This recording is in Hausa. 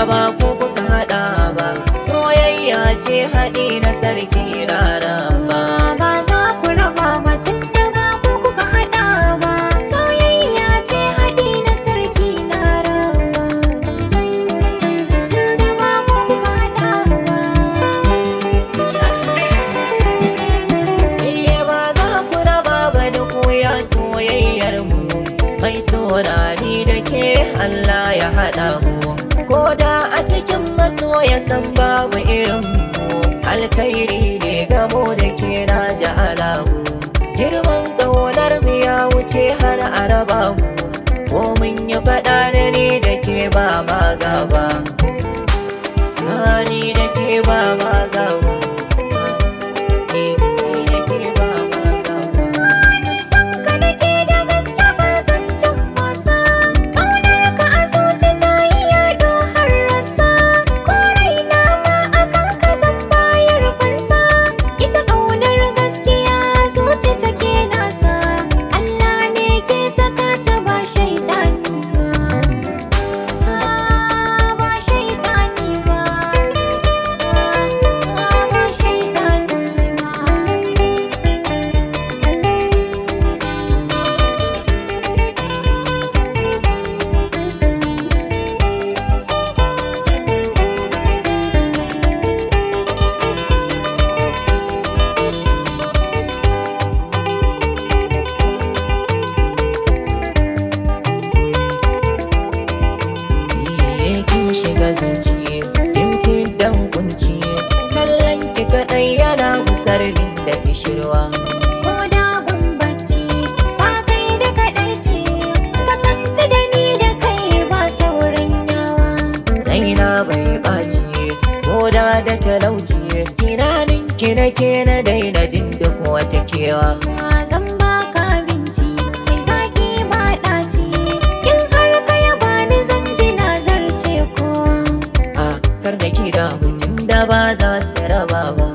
ba ku kuka haɗa ba soyayya ce haɗi na sarki raraba ba za ku raba ba tunda ba ku kuka haɗa ba soyayya ce haɗi na sarki na raba tunda ba ku kuka haɗa ba Iye ba za ku raba ba da koya soyayyar mu mai saurari da ke Allah ya haɗa mu ko da a cikin masoya san babu irin mu alkhairi ne gamo da ke na ja'ala mu girman ƙaunar mu ya wuce har a raba mu ko mun yi faɗa da ni da ke ba ma gaba ni da ke ba ma gaba ni da ke ba ma gaba Wani san ka nake da gaske ba zan can wasa Ƙaunar ka a zuci ta yi yado har rasa Ko raina ma akan ka zan bayar fansa Ita ƙaunar gaskiya a zuci take nasa Allah ne ke saka ta ba shaidani ba Ba shaidani ba Ba shaidani ba Iye kin shiga zuci kin dan kunci kallon ki kadai yana musar da kishirwa Ko da bacci ba kai da kaɗai ce kasance da ni da kai ba sauran yawa raina bai ɓaci ko da da talauci tunanin ki nake na daina jin duk wata kewa Wa zan baka abinci sai zaki ba ɗaci in har ka yaba ni zan ji na zarce ko a kar da ki da mutum da ba za su raba ba